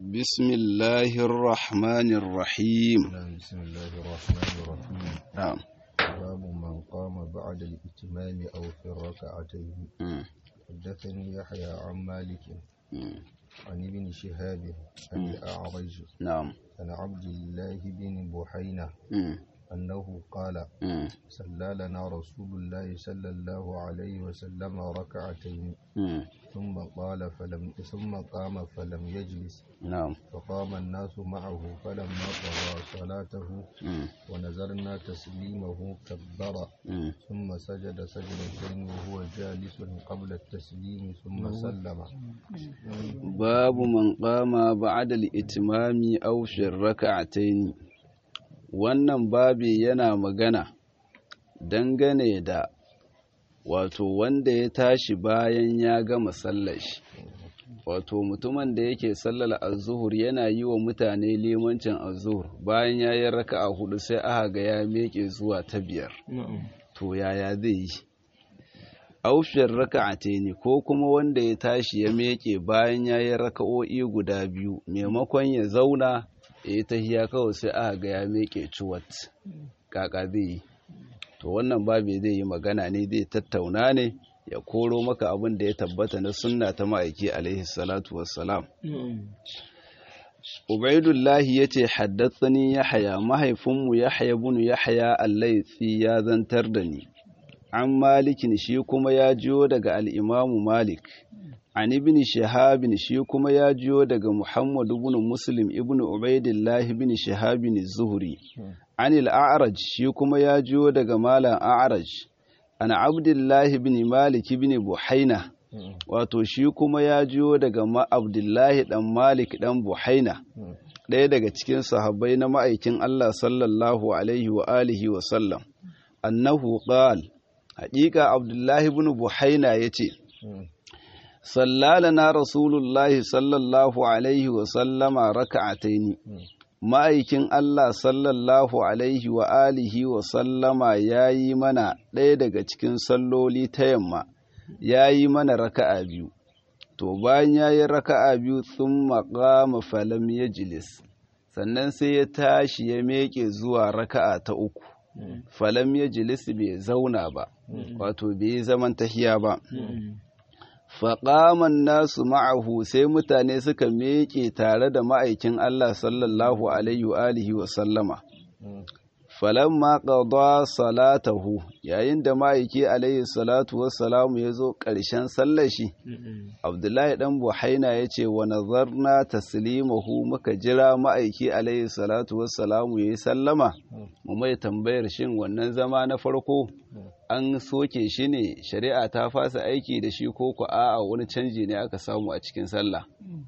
بسم الله الرحمن الرحيم نعم بسم الله الرحمن الرحيم نعم باب من قام بعد الإتمام أو في الركعتين مم. حدثني يحيى عن مالك مم. عن ابن شهاب عن الأعرج نعم عن عبد الله بن بحينة مم. أنه قال مم. صلى لنا رسول الله صلى الله عليه وسلم ركعتين مم. ثم قال فلم ثم قام فلم يجلس نعم فقام الناس معه فلما قضى صلاته مم. ونزلنا تسليمه كبر مم. ثم سجد سجدتين وهو جالس قبل التسليم ثم سلم باب من قام بعد الإتمام أو في الركعتين wannan babi yana magana dangane da wato wanda ya tashi bayan ya gama sallar shi wato mutumin da yake sallar azuhur yana yi wa mutane limancin azuhur bayan ya yi raka'a hudu sai aka ga ya meke zuwa ta biyar to yaya zai yi aufiyar raka'ate ne ko kuma wanda ya tashi ya meke bayan ya yi raka'o'i guda biyu maimakon ya zauna ya yi tahiya kawai sai aka ga ya meke ciwat kaka zai yi to wannan babu zai yi magana ne zai tattauna ne ya koro maka abin da ya tabbata na sunna ta ma'aiki alaihi salatu wassalam Ubaidullahi ya ce haddatsani Yahaya mahaifinmu Yahaya bunu Yahaya Allaitsi ya zantar da ni an malikin shi kuma ya jiyo daga al'imamu Malik an ibn Shahabin shi kuma ya jiyo daga Muhammadu ibn Muslim ibn Ubaidillah ibn Shahabin Zuhri an al'araj shi kuma ya jiyo daga Malam A'raj an Abdullahi ibn Malik ibn Buhaina wato shi kuma ya jiyo daga ma Abdullahi dan Malik dan Buhaina ɗaya daga cikin sahabbai na ma'aikin Allah sallallahu alaihi wa alihi wa sallam annahu qal haƙiƙa Abdullahi ibn Buhaina yace sallalana rasulullahi sallallahu alaihi wa sallama raka'ataini ma'aikin Allah sallallahu alaihi wa alihi wa sallama yayi mana ɗaya daga cikin salloli ta yamma ya yi mana raka'a biyu to bayan ya yi raka'a biyu sun maƙama falam ya jilis sannan sai ya tashi ya meke zuwa raka'a ta uku falam ya jilis bai zauna ba wato bai yi zaman tahiya ba faƙaman nasu ma'ahu sai mutane suka meke tare da ma'aikin Allah sallallahu alaihi wa alihi wa sallama falamma qada salatahu yayin da ma'aiki alaihi salatu wassalamu ya zo ƙarshen sallar shi abdullahi dan buhaina ya ce wa nazarna taslimahu muka jira ma'aiki alaihi salatu wassalamu ya yi sallama mu mai tambayar shin wannan zama na farko an soke shi ne shari'a ta fasa aiki da shi ko ku a'a wani canji ne aka samu a cikin sallah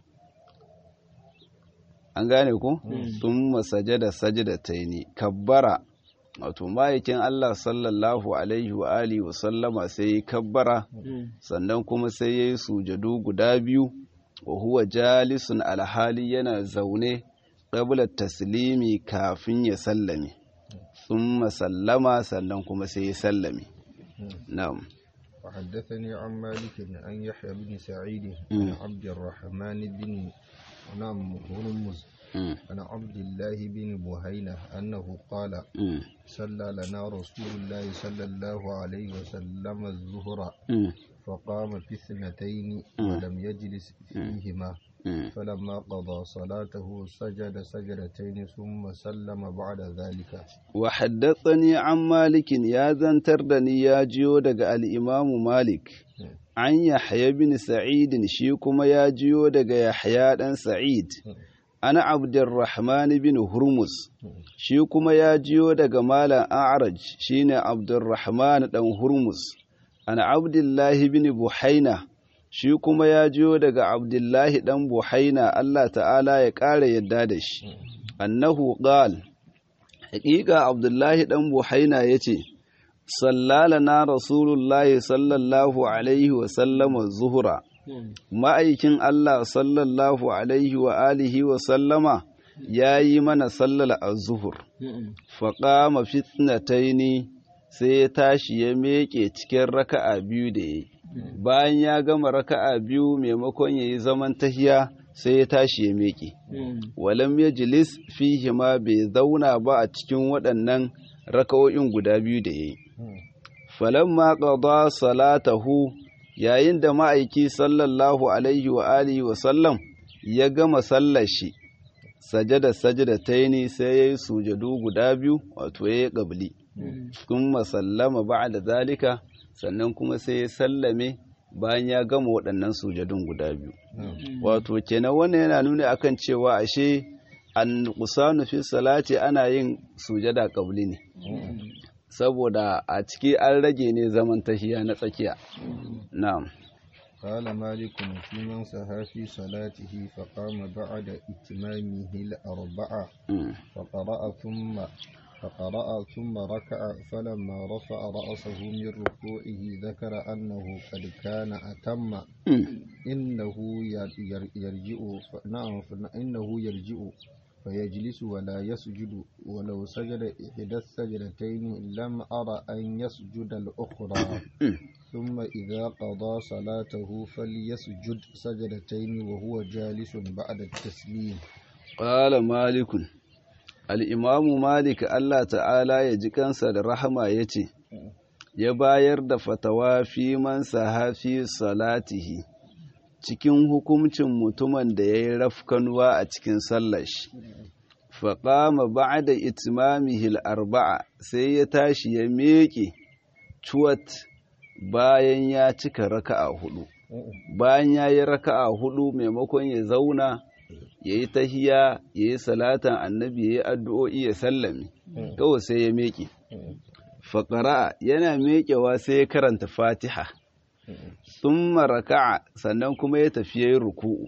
an gane ku sun masajada sajada ta yi kabbara wato ma'aikin Allah sallallahu alaihi wa alihi wa sallama sai yi kabbara sannan kuma sai ya yi sujadu guda biyu wa huwa jalisun alhali yana zaune ƙablar taslimi kafin ya sallame sun masallama sannan kuma sai ya sallame na'am وحدثني عن مالك عن يحيى بن سعيد عن عبد الرحمن بن نعم هرمز عن عبد الله بن بهينة أنه قال صلى لنا رسول الله صلى الله عليه وسلم الظهر فقام في اثنتين ولم يجلس فيهما فلما قضى صلاته سجد سجدتين ثم سلم بعد ذلك وحدثني عن مالك يا زنتردني يا جيو دغ الإمام مالك عن يحيى بن سعيد شيكما يا جيو دغ يحيى بن سعيد ana abdurrahman bin hurmus shi kuma ya jiyo daga malam a'raj shine abdurrahman dan hurmus ana abdullahi bin buhaina shi kuma ya jiyo daga abdullahi dan buhaina Allah ta'ala ya ƙara yadda da shi annahu qal haƙiƙa abdullahi dan buhaina yace sallalana rasulullahi sallallahu alaihi wa sallama zuhura ma'aikin Allah sallallahu alaihi wa alihi wa sallama ya yi mana sallar azuhur faƙama fitnataini sai ya tashi ya meƙe cikin raka'a biyu da ya yi bayan ya gama raka'a biyu maimakon ya yi zaman tahiya sai ya tashi ya miƙe walam ya jilis fihi ma bai zauna ba a cikin waɗannan raka'o'in guda biyu da ya yi falamma qada salatahu yayin da ma'aiki sallallahu alaihi wa alihi wa sallam ya gama sallar shi sajada sajada taini sai yayi sujadu guda biyu wato yayi qabli kuma sallama ba'da zalika sannan kuma sai ya sallame bayan ya gama waɗannan sujadun guda biyu wato kenan wannan yana nuna akan cewa ashe an kusanu fi salati ana yin sujada qabli ne saboda a ciki an rage ne zaman tahiya na tsakiya na'am قال مالك في من سها في صلاته فقام بعد إتمامه الأربعة فقرأ ثم فقرأ ثم ركع فلما رفع رأسه من ركوعه ذكر أنه قد كان أتم إنه يرجع نعم إنه يرجع فيجلس ولا يسجد ولو سجد إحدى السجدتين لم أرى أن يسجد الأخرى ثم إذا قضى صلاته فليسجد سجدتين وهو جالس بعد التسليم قال مالك الإمام مالك الله تعالى يجكنس الرحمة يتي ya bayar da fatawa fi man sahafi salatihi cikin hukuncin mutumin da ya yi rafkanuwa a cikin sallar shi faƙama ba da itimamihil arba'a sai ya tashi ya meƙe cuwat bayan ya cika raka'a hudu bayan ya yi raka'a hudu maimakon ya zauna ya yi tahiya ya yi salatan annabi ya yi addu'o'i ya sallame kawai sai ya meƙe faƙara'a yana meƙewa sai ya karanta fatiha sun raka'a sannan kuma ya tafi ya yi ruku'u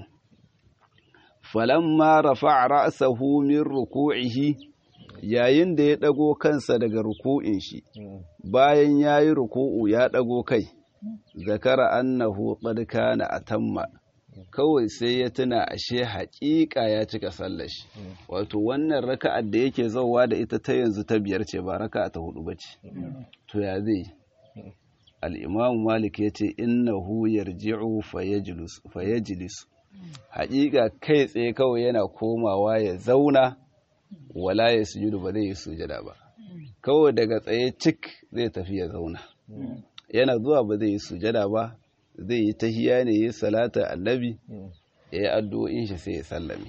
falamma rafa ra'sahu min ruku'ihi yayin da ya ɗago kansa daga ruku'in shi bayan ya yi ruku'u ya ɗago kai zakara annahu qad kana atamma kawai sai ya tuna ashe haƙiƙa ya cika sallar shi wato wannan raka'ar da yake zauwa da ita ta yanzu ta biyar ce ba raka'a ta hudu bace to ya zai al-imamu malik yace innahu yarji'u fayajlis haƙiƙa kai tsaye kawai yana komawa ya zauna wala ya sujudu ba zai yi sujada ba kawai daga tsaye cik zai tafi ya zauna yana zuwa ba zai yi sujada ba zai yi tahiya ne yi salata annabi ya yi addu'o'in shi sai ya sallame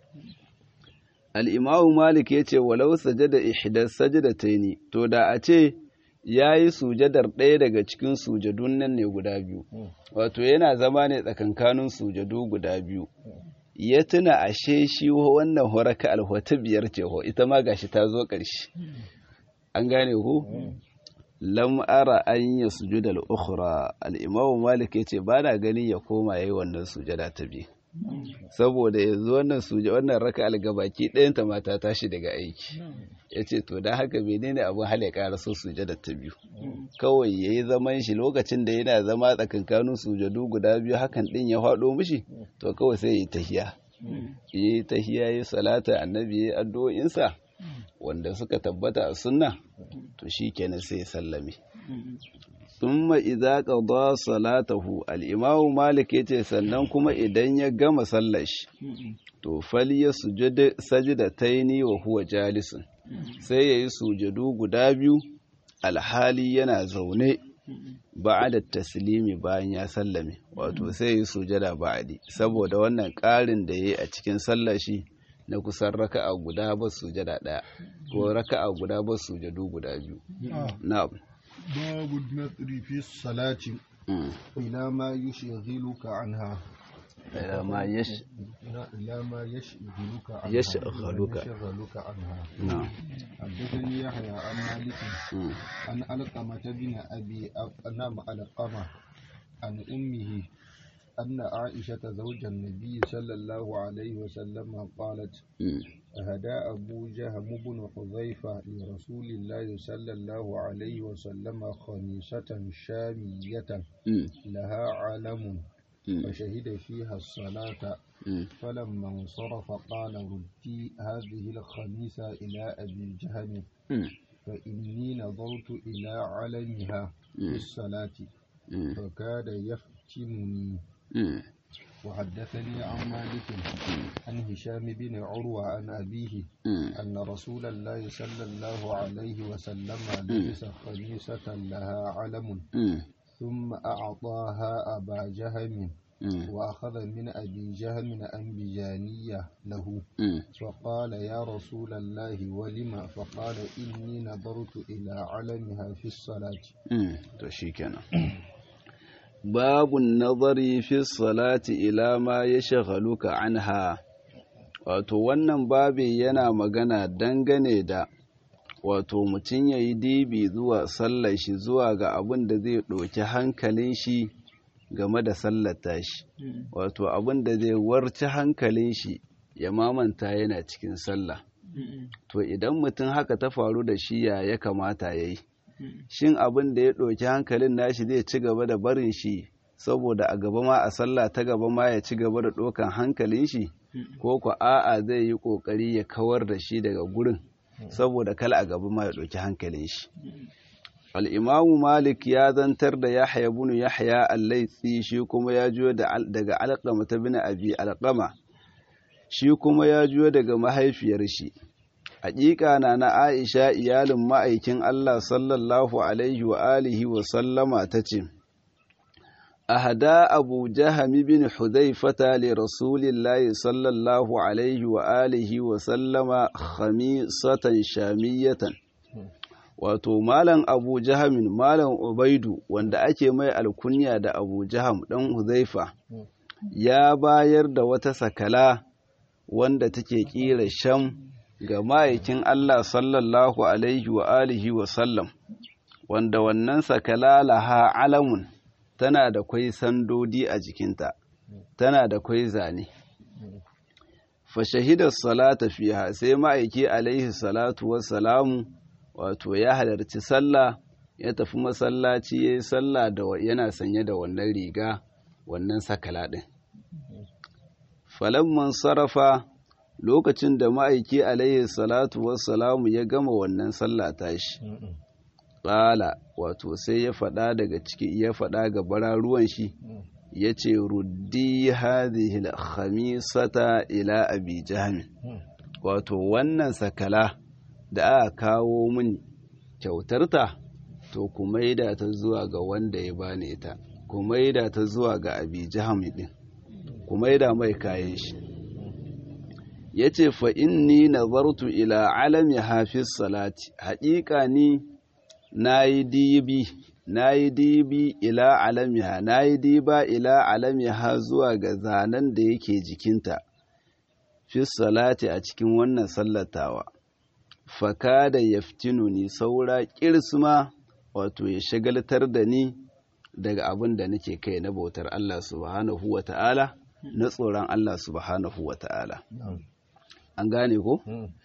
al'imamu malik ya ce walau sajada ihdar sajadataini to da a ce ya yi sujadar ɗaya daga cikin sujadun nan ne guda biyu wato yana zama ne tsakankanin sujadu guda biyu ya tuna ashe shi wannan horaka alhota biyar ce ho ita ma gashi ta zo ƙarshe an gane ku lam ara an ya sujuda al-ukhra al-imamu malik yace ba na ganin ya koma yayi wannan sujada ta biyu saboda yanzu wannan suje wannan raka al-gabaki ɗayan ta mata tashi daga aiki yace to dan haka menene abin hal ya ƙara so sujada ta biyu kawai yayi zaman shi lokacin da yana zama tsakankanin sujadu guda biyu hakan din ya faɗo mishi to kawai sai yayi tahiya yayi tahiya yayi salata annabi yayi addu'o'insa wanda suka tabbata a sunna to shi kenan sai sallame thumma idza qada salatahu al-imamu malik yace sannan kuma idan ya gama sallar shi to falyasjud sajdataini wa huwa jalisun sai yayi sujadu guda biyu alhali yana zaune ba'da taslimi bayan ya sallame wato sai yayi sujada ba'di saboda wannan ƙarin da yayi a cikin sallar shi na kusan raka'a guda ba sujada ɗaya ko raka'a guda ba sujadu guda biyu na'am babu nadri fi salati ila ma yushghiluka anha ila ma yash ila ma yashghiluka anha yashghaluka yashghaluka anha na'am حدثني يحيى عن مالك عن علقمة بن أبي نعم علقمة عن أمه أن عائشة زوج النبي صلى الله عليه وسلم قالت أهدى أبو جهم بن حذيفة لرسول الله صلى الله عليه وسلم خميسة شامية لها علم فشهد فيها الصلاة فلما انصرف قال ردي هذه الخميسة إلى أبي جهم فإني نظرت إلى علمها في الصلاة فكاد يفتنني وحدثني عن مالك عن هشام بن عروة عن أبيه أن رسول الله صلى الله عليه وسلم لبس خميسة لها علم ثم أعطاها أبا جهم وأخذ من أبي جهم أنبجانية له فقال يا رسول الله ولم فقال إني نظرت إلى علمها في الصلاة تشيكنا باب النظر في الصلاة إلى ما يشغلك عنها wato wannan babi yana magana dangane da wato mutum ya yi dibi zuwa sallar shi zuwa ga abin da zai ɗauki hankalin shi game da sallata shi wato abin da zai warci hankalin shi ya mamanta yana cikin sallah to idan mutum haka ta faru da shi ya ya kamata ya yi shin abin da ya ɗauki hankalin nashi zai ci gaba da barin shi saboda a gaba ma a sallah ta gaba ma ya ci gaba da ɗaukan hankalin shi ko ku a'a zai yi ƙoƙari ya kawar da shi daga gurin saboda kala a gaba ma ya ɗauki hankalin shi al'imamu malik ya zantar da yahya bunu yahya allaitsi shi kuma ya juyo daga alƙama ta bin abi alƙama shi kuma ya juyo daga mahaifiyar shi haƙiƙa na na aisha iyalin ma'aikin allah sallallahu alaihi wa alihi wa sallama ta ce ahada abu jahami bin hudaifata li rasulillahi sallallahu alaihi wa alihi wa sallama khamisatan shamiyatan wato malam abu jahamin malam ubaidu wanda ake mai alkunya da abu jaham dan huzaifa ya bayar da wata sakala wanda take kira sham ga ma'aikin Allah sallallahu alaihi wa alihi wa sallam wanda wannan sakala laha alamun tana da kwai sandodi a jikinta tana da kwai zane fa shahidar salata fiha sai ma'aiki alaihi salatu wassalamu wato ya halarci sallah ya tafi masallaci ya yi sallah da yana sanye da wannan riga wannan sakala ɗin falamman sarrafa lokacin da ma'aiki alaihi salatu wassalamu ya gama wannan sallah tashi ƙala wato sai ya faɗa daga ciki ya faɗa ga bararuwan shi ya ce ruddi hadhihi khamisata ila abi jahmin wato wannan sakala da aka kawo min kyautarta to ku maida ta zuwa ga wanda ya bani ta ku maida ta zuwa ga abi jahmi din ku maida mai kayan shi yace fa inni nazartu ila alami hafiz salati haƙiƙa ni nayi dibi nayi dibi ila alamiha nayi diba ila alamiha zuwa ga zanen da yake jikinta fi salati a cikin wannan sallatawa faka da yaftinu ni saura kirsuma wato ya shagaltar da ni daga abin da nake kai na bautar Allah subhanahu wa ta'ala na tsoron Allah subhanahu wa ta'ala an gane ko?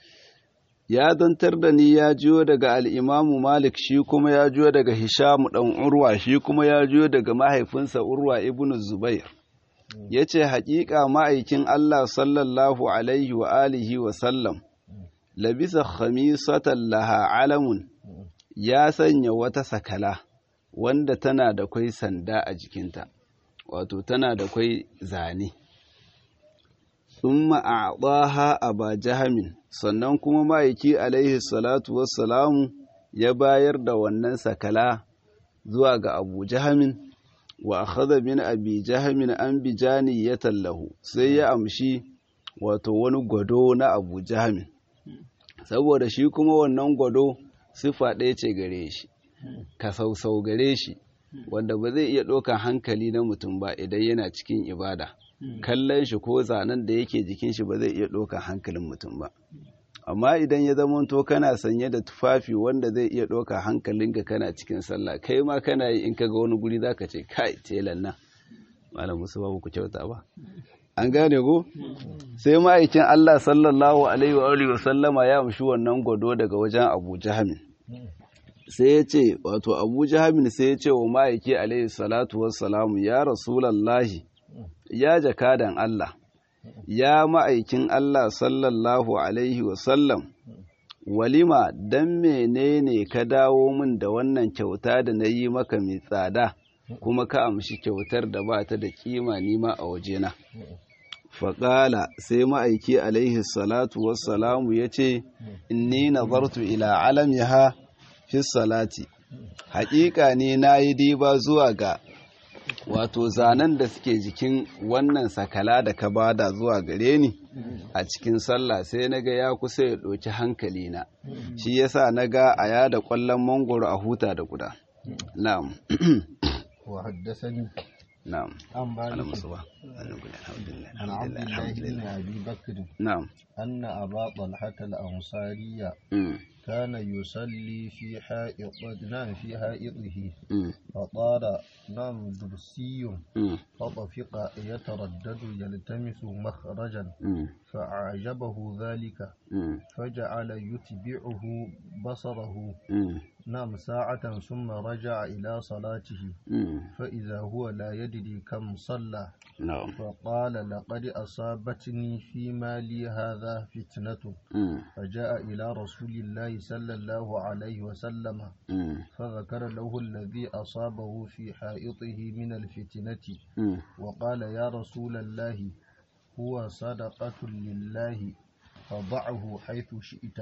ya zantar da ni ya jiyo daga al'imamu malik shi kuma ya jiyo daga hishamu ɗan urwa shi kuma ya jiyo daga mahaifinsa urwa ibn zubair ya ce haƙiƙa ma'aikin Allah sallallahu alaihi wa alihi wa sallam labisa khamisatan laha alamun ya sanya wata sakala wanda tana da kwai sanda a jikinta wato tana da kwai zane thumma a'taha aba jahamin sannan kuma ma'aiki alaihi salatu wassalamu ya bayar da wannan sakala zuwa ga abu jahamin wa akhadha min abi jahamin an bijani ya tallahu sai ya amshi wato wani gwado na abu jahamin saboda shi kuma wannan gwado sifa ɗaya ce gare shi ka sausau gare shi wanda ba zai iya ɗaukan hankali na mutum ba idan yana cikin ibada kallon shi ko zanen da yake jikin shi ba zai iya ɗaukan hankalin mutum ba amma idan ya zamanto kana sanye da tufafi wanda zai iya ɗauka hankalinka kana cikin sallah kai ma kana yi in ka ga wani guri zaka ce kai telan nan malam musu babu ku kyauta ba an gane ko sai ma'aikin Allah sallallahu alaihi wa alihi wa sallama ya amshi wannan gwado daga wajen Abu Jahamin sai ya ce wato Abu Jahamin sai ya ce wa ma'aiki alaihi salatu wassalamu ya rasulallahi ya jakadan Allah ya ma'aikin Allah sallallahu alaihi wa sallam walima dan menene ka dawo min da wannan kyauta da na yi maka mai tsada kuma ka amshi kyautar da ba ta da kima nima a wajena faƙala sai ma'aiki alaihi salatu wassalamu ya ce inni nazartu ila alamiha fi salati haƙiƙa ne na yi diba zuwa ga wato zanen da suke jikin wannan sakala da ka bada zuwa gare ni a cikin sallah sai na ga ya kusa ya ɗauki hankali na shi yasa na ga a yada ƙwallon mangoro a huta da guda na'am وحدثني na'am عن ana مالك musu ba alhamdulillah عن عبد alhamdulillah الله بن alhamdulillah أبي بكر na'am أن أبا طلحة الأنصاري mm, كان يصلي في حائط نعم في حائطه mm, فطار نعم درسي mm, فطفق يتردد يلتمس مخرجا mm, فأعجبه ذلك mm, فجعل يتبعه بصره mm, نعم ساعة ثم رجع إلى صلاته mm, فإذا هو لا يدري كم صلى na'am فقال لقد أصابتني في مالي هذا فتنة mm, فجاء إلى رسول الله صلى الله عليه وسلم mm, فذكر له الذي أصابه في حائطه من الفتنة mm. وقال يا رسول الله هو صدقة لله فضعه حيث شئت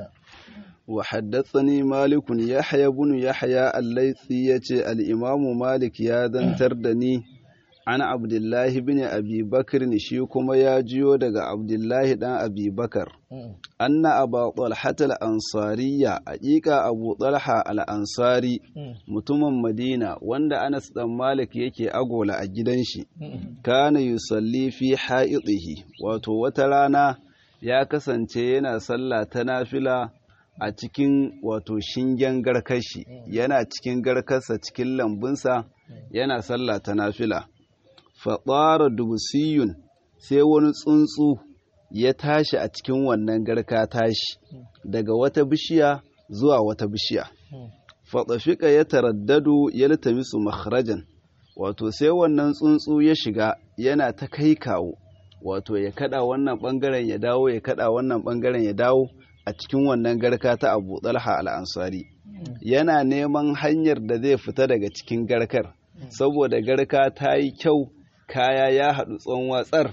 وحدثني مالك يحيى بن يحيى الليثي يتي الإمام مالك يا ذنتر دني عن عبد الله بن أبي بكر شيكما يا جيو دغ عبد الله دان أبي بكر أن أبا طلحة الأنصارية أجيكا أبو طلحة الأنصاري mutumin Madina wanda Anas dan Malik yake agola a gidan shi kana yusalli fi ha'idihi wato wata rana ya kasance yana sallah ta nafila a cikin wato shingen garkashi yana cikin garkarsa cikin lambunsa yana sallah ta nafila faɗara dubusiyun sai wani tsuntsu ya tashi a cikin wannan garka tashi daga wata bishiya zuwa wata bishiya faɗafika ya taraddadu ya litamisu makharajan wato sai wannan tsuntsu ya shiga yana ta kai kawo wato ya kada wannan bangaren ya dawo ya kada wannan bangaren ya dawo a cikin wannan garka ta abu talha al'ansari yana neman hanyar da zai fita daga cikin garkar saboda garka ta yi kyau kaya ya haɗu tsawon watsar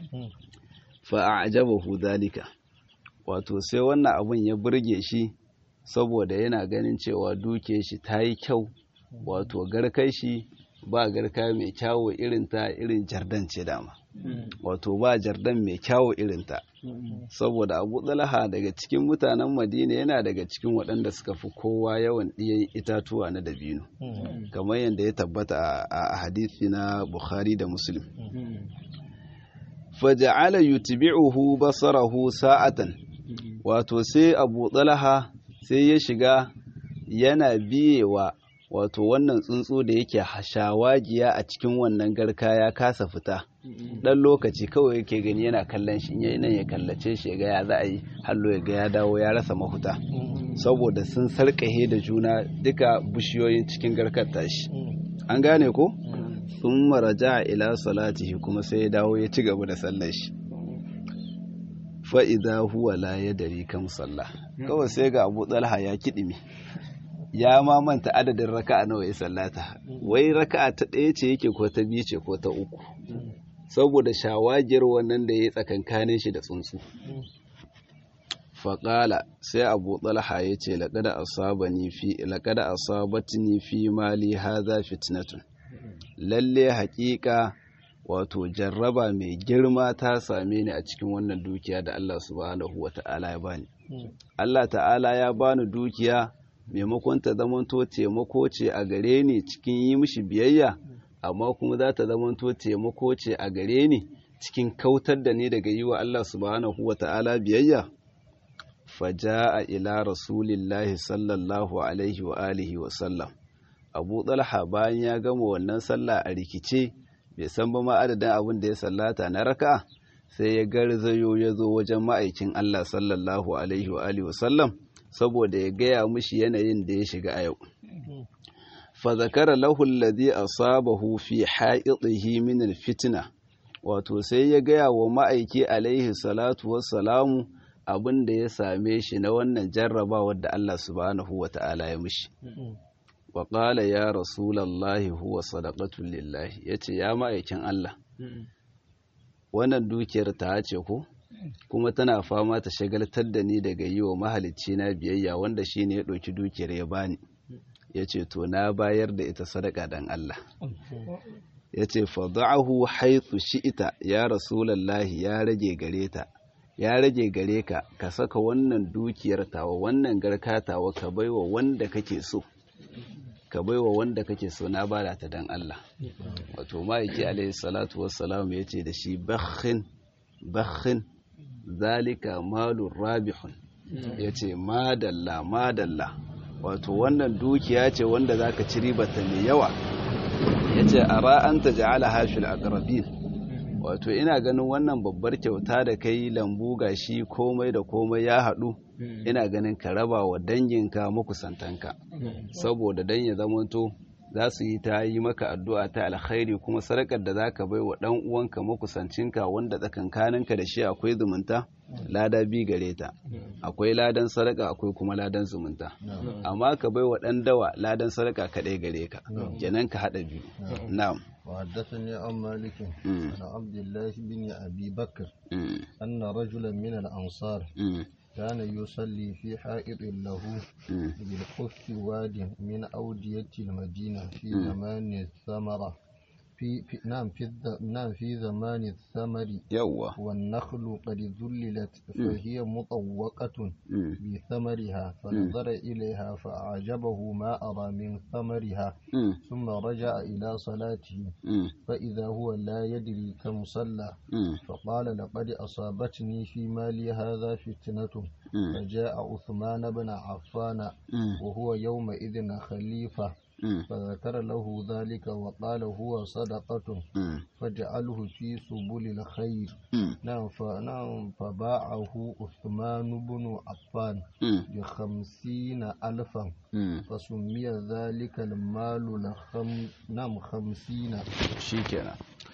fa'ajabahu dalika wato sai wannan abun ya burge shi saboda yana ganin cewa duke shi ta yi kyau wato garkai shi ba garka mai kyawo irinta irin jardan ce dama wato ba jardan mai kyawo irinta saboda abu tsalaha daga cikin mutanen madina yana daga cikin waɗanda suka fi kowa yawan ɗiyan itatuwa na dabino kamar yadda ya tabbata a hadithi na bukhari da muslim faja'ala yutbi'uhu basarahu sa'atan wato sai abu tsalaha sai ya shiga yana biyewa wato wannan tsuntsu da yake hashawagiya a cikin wannan garka ya kasa fita dan lokaci kawai yake gani yana kallon shi yayi nan ya kallace shi ga ya za a yi hallo ya ga ya dawo ya rasa mahuta saboda sun sarƙahe da juna duka bishiyoyin cikin garkar tashi an gane ko sun maraja ila salatihi kuma sai ya dawo ya ci gaba da sallar shi fa'iza huwa la ya dari kam sallah kawai sai ga abu talha ya kiɗime ya ma manta adadin raka'a nawa ya sallata wai raka'a ta ɗaya ce yake ko ta biyu ce ko ta uku saboda shawagiyar wannan da ya yi tsakankanin shi da tsuntsu faƙala sai abu talha ya ce laƙada asabatini fi mali haza fitnatun lalle haƙiƙa wato jarraba mai girma ta same ni a cikin wannan dukiya da Allah subhanahu wa ta'ala ya bani Allah ta'ala ya bani dukiya maimakon ta zamanto taimako ce a gare ni cikin yi mishi biyayya amma kuma za ta zamanto taimako ce a gare ni cikin kautar da ni daga yi wa Allah subhanahu wa ta'ala biyayya faja'a ila rasulillahi sallallahu alaihi wa alihi wa sallam abu talha bayan ya gama wannan sallah a rikice bai san ba ma adadin abin da ya sallata na raka sai ya garzayo ya zo wajen ma'aikin Allah sallallahu alaihi wa alihi wa sallam saboda ya gaya mushi yanayin da ya shiga a yau. Fazakara lahul ladhi asabahu fi ha'idihi min alfitna wato sai ya gaya wa ma'aiki alaihi salatu wassalamu abin da ya same shi na wannan jarrabawar da Allah subhanahu wa ta'ala ya mishi. wa qala ya rasulallahi huwa sadaqatu lillahi yace ya ma'aikin Allah wannan dukiyar ta ce ko kuma tana fama ta shagaltar da ni daga yi wa mahalicci na biyayya wanda shine ya ɗauki dukiyar ya bani yace to na bayar da ita sadaka dan Allah yace fad'ahu haythu shi'ita ya rasulallahi ya rage gare ta ya rage gare ka ka saka wannan dukiyar tawa wannan garka tawa ka baiwa wanda kake so ka baiwa wanda kake so na bada ta dan Allah wato ma'aiki alaihi salatu wassalam ya ce da shi bakhin bakhin zalika malun rabihun ya ce madalla madalla wato wannan dukiya ce wanda zaka ci ribata mai yawa ya ce a ra'anta ja'ala hashil aqrabin wato ina ganin wannan babbar kyauta da kai lambu gashi komai da komai ya haɗu ina ganin ka raba wa danginka makusantanka saboda dan ya zamanto za su yi ta yi maka addu'a ta alkhairi kuma sadakar da zaka bai wa dan uwanka makusancinka wanda tsakankaninka da shi akwai zumunta lada bi gare ta akwai ladan sadaka akwai kuma ladan zumunta amma ka bai wa dan dawa ladan sadaka kaɗai gare ka kenan ka haɗa biyu na'am وحدثني عن مالك عن عبد الله بن أبي بكر أن رجلا من الأنصار كان يصلي في حائط له بالخف واد من أودية المدينة في زمان الثمرة في, في نعم في نعم في زمان الثمر يوا والنخل قد ذللت فهي مطوقة بثمرها فنظر إليها فأعجبه ما أرى من ثمرها ثم رجع إلى صلاته فإذا هو لا يدري كم صلى فقال لقد أصابتني في مالي هذا فتنة فجاء عثمان بن عفان وهو يومئذ خليفة فذكر له ذلك وقال هو صدقة فجعله في سبل الخير نعم فنعم فباعه عثمان بن عفان بخمسين ألفا فسمي ذلك المال لخم نعم خمسين شيكنا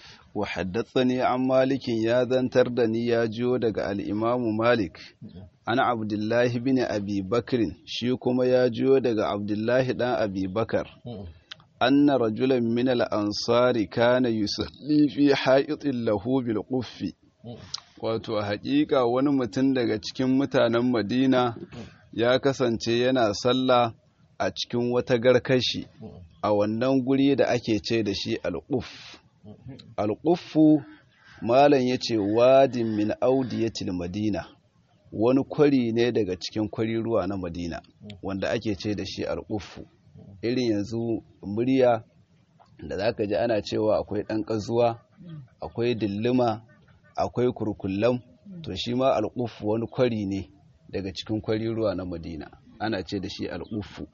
وحدثني عن مالك يا ذنتر دني يا جو daga al-Imam Malik ana Abdullahi bin Abi Bakr shi kuma ya jiyo daga Abdullahi dan Abi Bakar anna rajulan min al-ansari kana yusalli fi ha'itin lahu bil quffi wato haƙiƙa wani mutum daga cikin mutanen Madina ya kasance yana sallah a cikin wata garkashi a wannan guri da ake ce da shi al-quff al-quffu malam yace wadin min audiyatil madina wani kwari ne daga cikin kwari ruwa na madina wanda ake ce da shi alƙufu irin yanzu murya da za ka ji ana cewa akwai ɗan ƙazuwa akwai dillima akwai kurkullam to shi ma alƙufu wani kwari ne daga cikin kwari ruwa na madina ana ce da shi alƙufu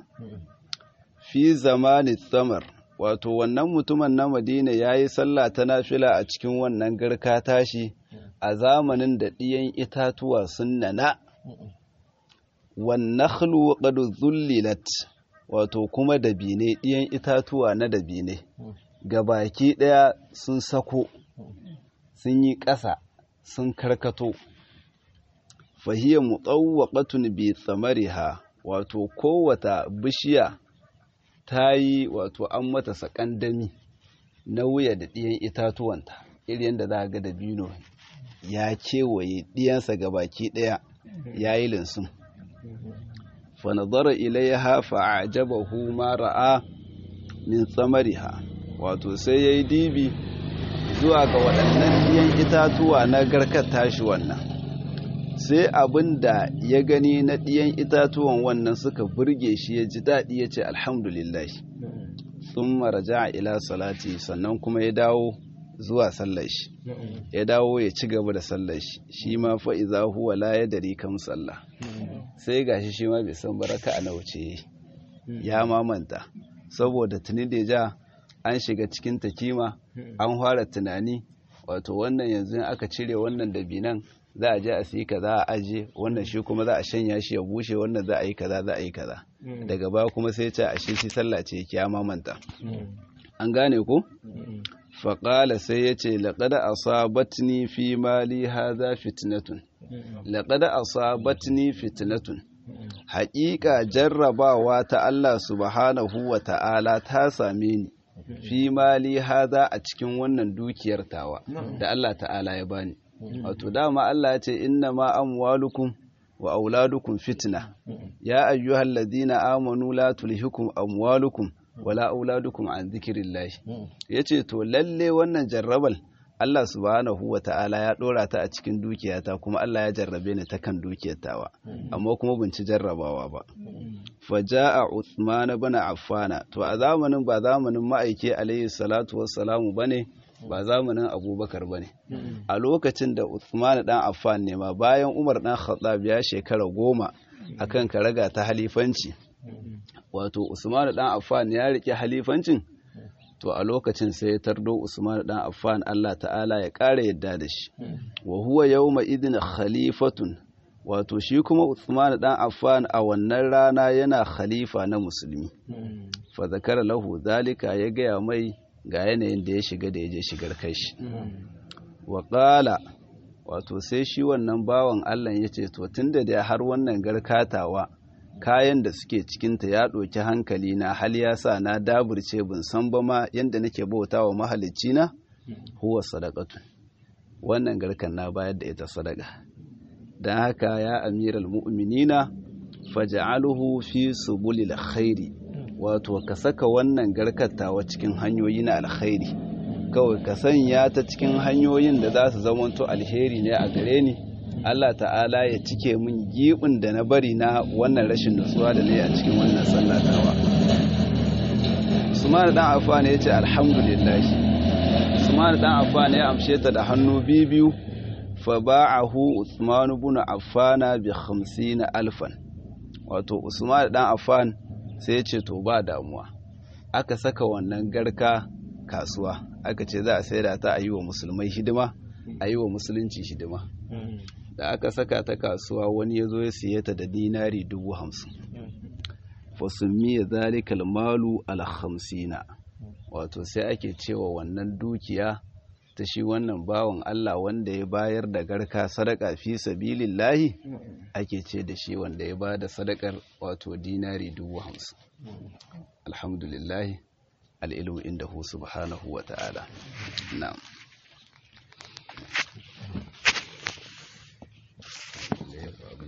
fi zamanin samar wato wannan mutumin na madina ya yi sallah ta nafila a cikin wannan garka tashi a zamanin da ɗiyan itatuwa sun nana wannakhlu qad zullilat wato kuma dabine ɗiyan itatuwa na dabine baki ɗaya sun sako sun yi ƙasa sun karkato fahiyya mutawwaqatun bi tsamariha wato kowata bishiya ta yi wato an mata sakandami na wuya da ɗiyan itatuwanta irin da za ga dabino ya kewaye ɗiyansa ga baki ɗaya ya yi linsun fanadara ilaiha fa'ajabahu ma ra'a min tsamariha wato sai ya yi dibi zuwa ga waɗannan ɗiyan itatuwa na garkar tashi wannan sai abin da ya gani na ɗiyan itatuwan wannan suka burge shi ya ji daɗi ya ce alhamdulillah sun maraja ila salati sannan kuma ya dawo zuwa sallar shi ya dawo ya ci gaba da sallar shi shi ma fa iza huwa la yadri kam sallah sai gashi shi ma bai san baraka a nauce ya mamanta saboda tuni da ja an shiga cikin takima an fara tunani wato wannan yanzu aka cire wannan dabinan za a je a siyi kaza a aje wannan shi kuma za a shanya shi ya bushe wannan za a yi kaza za a yi kaza daga baya kuma sai ce a shi sallah ce ya mamanta an gane ko faƙala sai ya ce laƙada asabatni fi mali haza fitnatun laƙada asabatni fitnatun haƙiƙa jarrabawa ta Allah subhanahu wa ta'ala ta same ni fi mali haza a cikin wannan dukiyar tawa da Allah ta'ala ya bani wato dama Allah ya ce inna ma amwalukum wa auladukum fitna ya ayyuhal ladina amanu la tulhikum amwalukum wala auladukum an dhikrillah yace to lalle wannan jarrabal Allah subhanahu wa ta'ala ya ɗora ta a cikin dukiyata kuma Allah ya jarrabe ni ta kan dukiyatawa amma kuma bin ci jarrabawa ba faja'a Uthman ibn Affana to a zamanin ba zamanin ma'aike alayhi salatu wassalamu bane ba zamanin Abubakar bane a lokacin da Uthman dan Affan ne ma bayan Umar dan Khattab ya shekara goma akan karaga ta halifanci wato Usman dan Affan ya rike halifancin to a lokacin sai ya tardo Usman dan Affan Allah ta'ala ya ƙara yadda da shi wa huwa yawma idin khalifatun wato shi kuma Usman dan Affan a wannan rana yana khalifa na musulmi fa zakara lahu zalika ya gaya mai ga yanayin da ya shiga da ya je shigar kai shi wa qala wato sai shi wannan bawan Allah ya ce to tunda da har wannan garkatawa kayan da suke cikinta ya ɗauki hankali na hal ya sa na daburce bin san ba ma yadda nake bauta wa mahalicci na huwa sadaqatu wannan garkan na bayar da ita sadaka don haka ya amiral mu'minina faj'aluhu fi subulil khairi wato ka saka wannan garkatawa cikin hanyoyi na alkhairi kawai ka sanya ta cikin hanyoyin da za su zamanto alheri ne a gare ni Allah ta'ala ya cike min giɓin da na bari na wannan rashin nutsuwa da na yi a cikin wannan sallatawa Usman dan Affan ya ce alhamdulillah Usman dan Affan ya amshe ta da hannu biyu fa ba'ahu Usman ibn Affan bi 50 alfan wato Usman dan Affan sai ya ce to ba damuwa aka saka wannan garka kasuwa aka ce za a saida ta a yi wa musulmai hidima a yi wa musulunci hidima da aka saka ta kasuwa wani ya zo ya siye ta da dinari dubu hamsin fasummiya zalikal malu alhamsina wato sai ake cewa wannan dukiya ta shi wannan bawan Allah wanda ya bayar da garka sadaka fi sabilillahi ake ce da shi wanda ya ba da sadakar wato dinari dubu hamsin alhamdulillahi al'ilmu inda hu subhanahu wa ta'ala na'am